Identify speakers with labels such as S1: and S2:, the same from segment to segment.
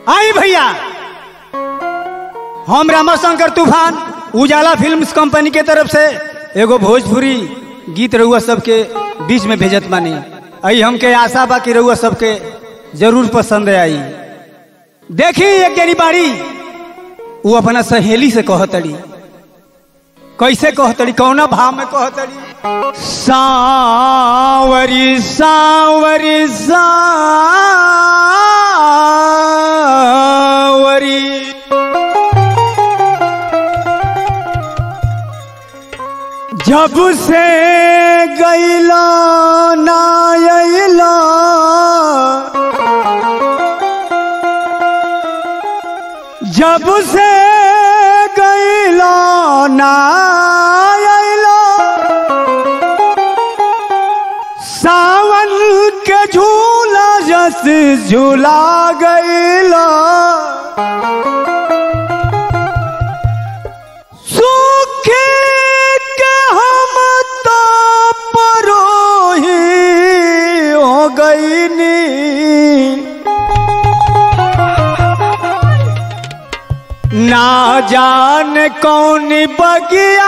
S1: आई भैया हम रामाशंकर तूफान उजाला फिल्म्स कंपनी के तरफ से एगो भोजपुरी गीत रउआ सबके बीच में भेजत बानी आई हमके आशा बा कि रउआ सबके जरूर पसंद आई देखी एक जनी बाड़ी वो अपना सहेली से कहतड़ी कैसे कहतड़ी कौना भाव में कहतड़ी सावरी सावरी सावरी जब से गैला ना अइला जब से गैला ना अइला सावन के झूला जस झूला गैला सुखी के हम तो परोही हो गईनी ना जान कौन बगिया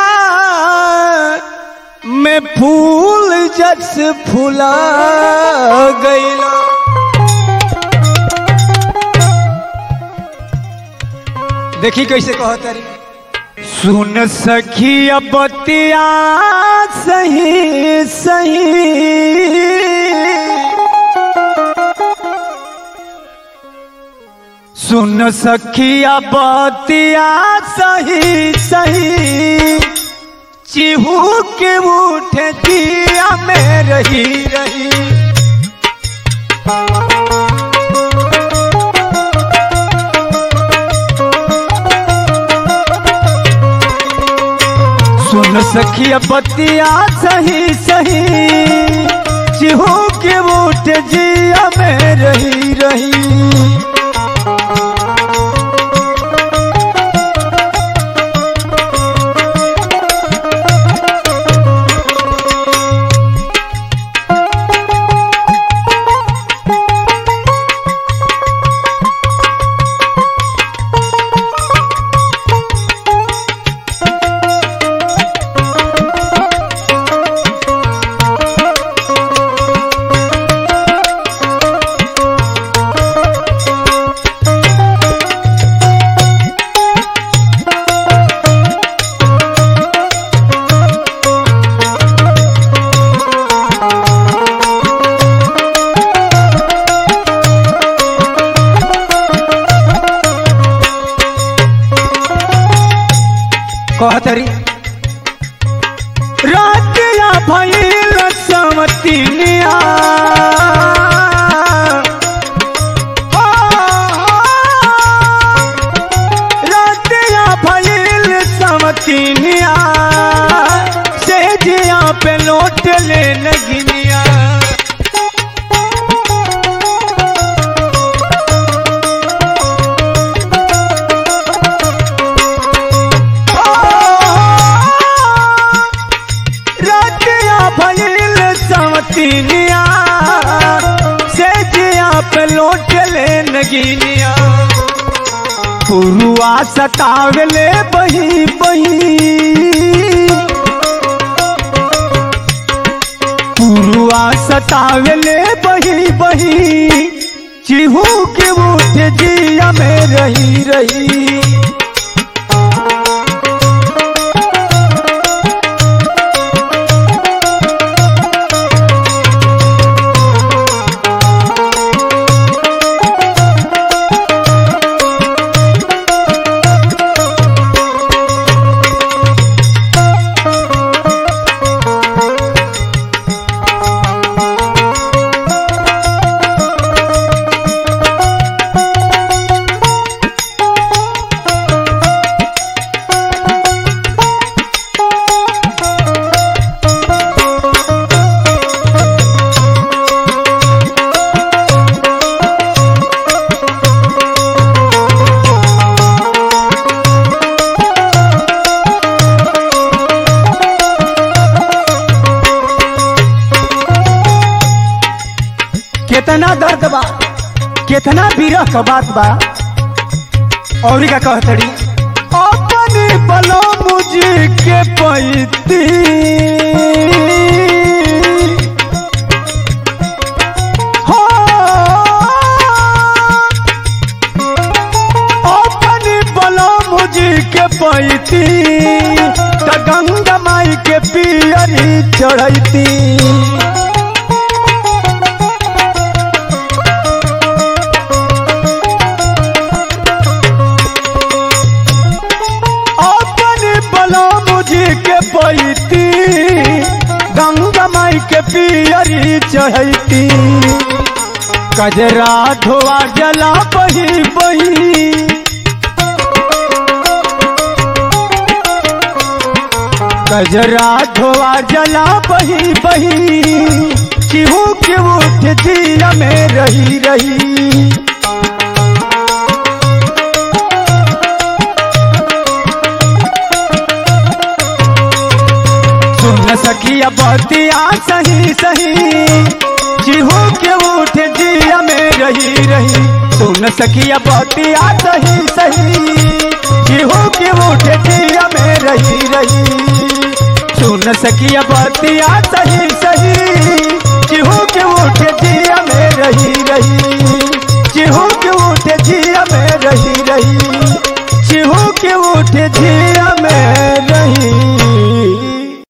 S1: में फूल जस फूला गईला देखी कैसे कहता रही सुन सखी बतिया सही सही सुन सखिया बतिया सही सही चिहू के उठे दिया में रही रही सुन सखिया बतिया सही सही चिहू के उठे जिया में रही रही कहतरी रातिया भइल समतिनिया रातिया भइल समतिनिया से जिया पे लौट ले नगिनिया रातिया भइल समतिनिया से जिया पे लौट ले नगिनिया पुरुआ सतावले बही बही पुरुआ सतावले बही बही चिहू के उठ जिया में रही रही कितना दर्द बा कितना विरह का बात बा और का कहतड़ी अपने बलो मुझे के पैती हो अपने बलो मुझे के पैती त गंगा माई के पियरी चढ़ैती अपने बला मुझे के पैती गंगा माई के पियरी चढ़ती कजरा धोआ जला बही बही कजरा धोआ जला बही बही चिहू के उठ दिया में रही रही सुन सकिया बतिया सही सही चिहू के उठ दिया में रही रही सुन सकिया बतिया सही सही चिहू के उठ दिया में रही रही सुन सकिया बतिया सही सही चिहू के उठ दिया में रही रही चिहू के उठ दिया में रही रही चिहू के उठ दिया